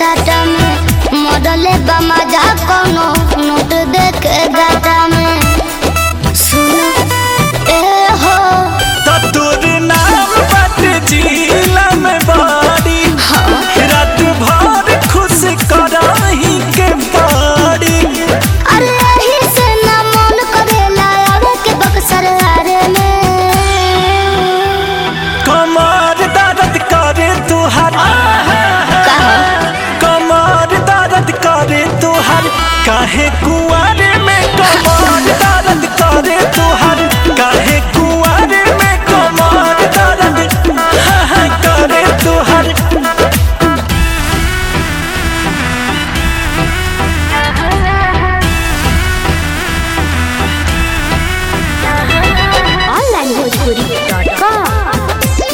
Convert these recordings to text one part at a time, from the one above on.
साटा में मॉडले बा मजा कोनो नोट देके गाटा में सुनो ए हो तो तोर नाम बाटे जिला में बाड़ी रात भर खुश कराही के बाड़ी अरे यही से ना मन करेला आवे के बक्सर हारे में कमर दर्द करे तुहार कमर दर्द करे तुहार काहे कुआरे में कमर दर्द करे तुहार काहे कुआरे में कमर दर्द हाँ, हाँ, करे तुहार ऑनलाइन भोजपुरी डॉट कॉम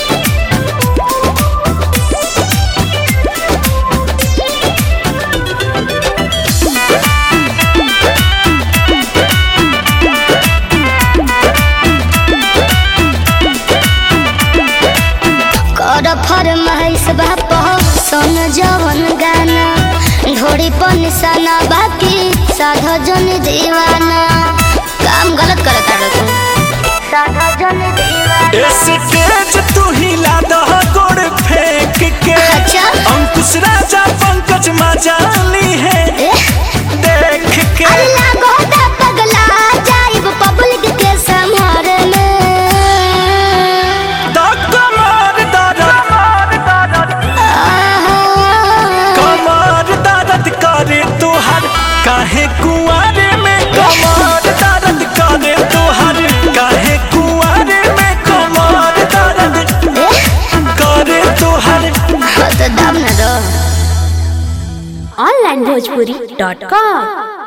कर फरमाइश बाप सुन जवन गाना घोड़ी पर निशाना बाकी साधा जन दीवाना काम गलत करता रखो साधा जन दीवाना स्टेज तू हिला दह गोड़ फेंक के अच्छा। अंकुश राजा पंकज मजाली है ए, देख के अरे लागो दा पगला जाइब पब्लिक के संहारे में तो कमर दर्द आहा। कमर दर्द करे तुहार काहे कुआरे में कमर दर्द करे तुहार काहे कुआरे में कमर दर्द ए, करे तुहार हाँ तो दाम न दो ऑनलाइन भोजपुरी डॉट कॉम